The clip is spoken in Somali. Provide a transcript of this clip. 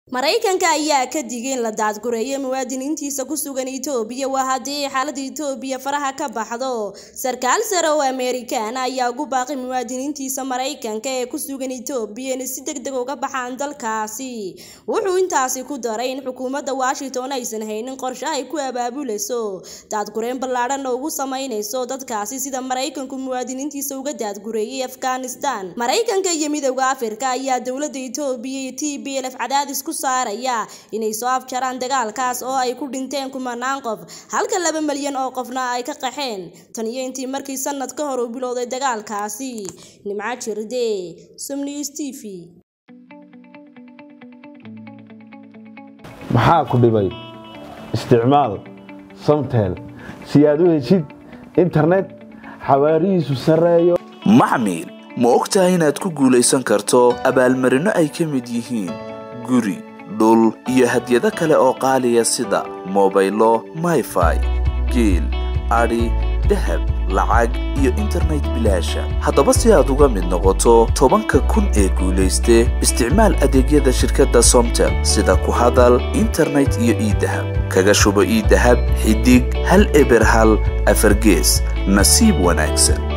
maraykanka ayaa ka digay in la daadgureeyo muwaadiniintiisa ku sugan itoobiya waa haddii ay xaaladda itoobiya faraha ka baxdo sarkaal sare oo amerikan ayaa ugu baaqay muwaadiniintiisa maraykanka ee ku sugan itoobiya inay si deg deg uga baxaan dalkaasi wuxuu intaasi ku daray in xukuumadda washington aysan haynin qorshe ay ku abaabulayso daadgureyn ballaadhan oo ugu samaynayso dadkaasi sida maraykanku muwaadiniintiisa uga daadgureeyay afghanistan maraykanka iyo midowda afrika ayaa dowladda itoobiya iyo t b lf cadaadis ku saaraya inay soo afjaraan dagaalkaas oo ay ku dhinteen kumanaan qof halka laba malyan oo qofna ay ka qaxeen tan iyo intii markii sanad ka hor uu bilowday dagaalkaasi nimco jirde somnews t v maxaa ku dhibay isticmaal samtel si aad u heshid internet xawaarihiisu sarreeyo maxmil ma ogtahay inaad ku guulaysan karto abaalmarinno ay ka mid yihiin guri dhul iyo hadyado kale oo qaaliya sida mobaylo mayfai geel adhi dahab lacag iyo internet bilaasha haddaba si aad uga mid noqoto tobanka kun ee guulayste isticmaal adeegyada shirkadda somtel sida ku hadal internet iyo iidahab kaga shubo iidahab xidig hal eber hal afargees nasiib wanaagsan